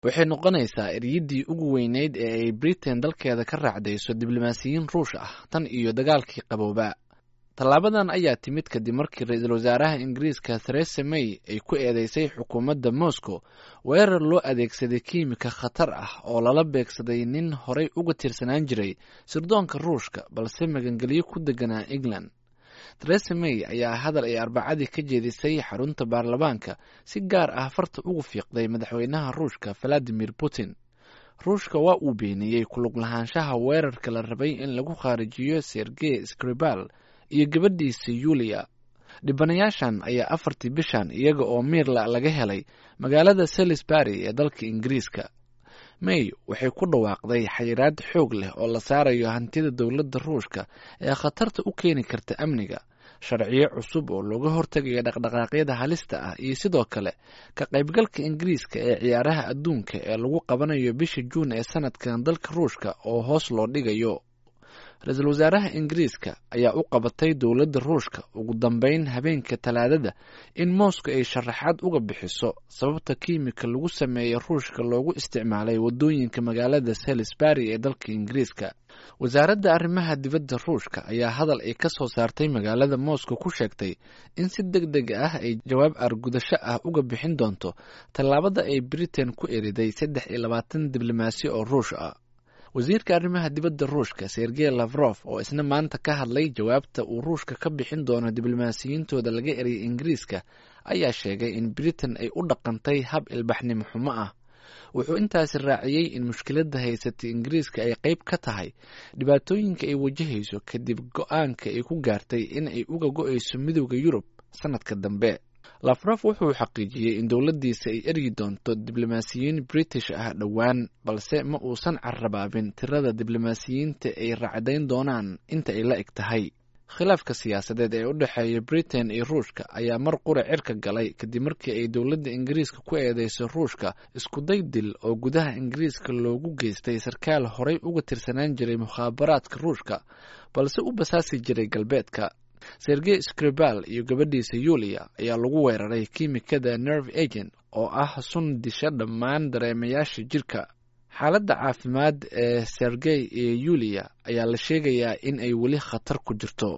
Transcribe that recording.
waxay noqonaysaa eryiddii ugu weyneyd ee ay britain dalkeeda ka raacdayso diblomaasiyiin ruush ah tan iyo dagaalkii qabooba tallaabadan ayaa timid kadib markii ra-iisul wasaaraha ingiriiska theresa may ay ku eedeysay xukuumadda moscow weerar loo adeegsaday kiimika khatar ah oo lala beegsaday nin horey uga tirsanaan jiray sirdoonka ruushka balse magangelyo ku deganaa england theresa may ayaa hadal ay arbacadii ka jeedisay xarunta baarlamaanka si gaar ah farta ugu fiiqday madaxweynaha ruushka valadimir putin ruushka waa uu beeniyey kulug lahaanshaha weerarka la rabay in lagu khaarijiyo sergey skribal iyo gabadhiisa yuliya dhibanayaashan ayaa afartii bishan iyaga oo miirla laga helay magaalada salisbury ee dalka ingiriiska may waxay ku dhawaaqday xayiraad xoog leh oo la saarayo hantida dowladda ruushka ee khatarta u keeni karta amniga sharciyo cusub oo looga hortegayo dhaqdhaqaaqyada halista ah iyo sidoo kale ka qaybgalka ingiriiska ee ciyaaraha adduunka ee lagu qabanayo bisha juun ee sanadkan dalka ruushka oo hoos loo dhigayo ra-iisul wasaaraha ingiriiska ayaa u qabatay dowladda ruushka ugu dambeyn habeenka talaadada in moscow ay sharaxaad uga bixiso sababta kiimika lagu sameeyey ruushka loogu isticmaalay waddooyinka magaalada salisbury ee dalka ingiriiska wasaaradda arrimaha dibadda ruushka ayaa hadal ay ka soo saartay magaalada moscow ku sheegtay in si deg deg ah ay jawaab argudasho ah uga bixin doonto tallaabada ay britain ku eriday saddex iyo labaatan diblomaasi oo ruush ah wasiirka arrimaha dibadda ruushka sergey lavrof oo isna maanta ka hadlay jawaabta uu ruushka ka bixin doono diblomaasiyiintooda laga eriyay ingiriiska ayaa sheegay in britain ay u dhaqantay hab ilbaxnimo xumo ah wuxuu intaasi raaciyey in mushkiladda haysatay ingiriiska ay qeyb ka tahay dhibaatooyinka ay wajahayso kadib go-aanka ay ku gaartay in ay uga go-ayso midowda yurub sanadka dambe lafrof wuxuu xaqiijiyey in dowladdiisa ay eryi doonto diblomaasiyiin british ah dhowaan balse ma uusan carrabaabin tirada diblomaasiyiinta ay raacdayn doonaan inta ay la eg tahay khilaafka siyaasadeed ee u dhexeeya britain iyo ruushka ayaa mar qura cirka galay kadib markii ay dowladda ingiriiska ku eedeysay ruushka iskuday dil oo gudaha ingiriiska loogu geystay sarkaal horey uga tirsanaan jiray mukhaabaraadka ruushka balse u basaasi jiray galbeedka sergey skribal iyo gabadhiisa yuliya ayaa lagu weeraray kiimikada nerve agent oo ah sun disha dhammaan dareemayaasha jirka xaaladda caafimaad ee sergey iyo yuliya ayaa la sheegayaa in ay weli khatar ku jirto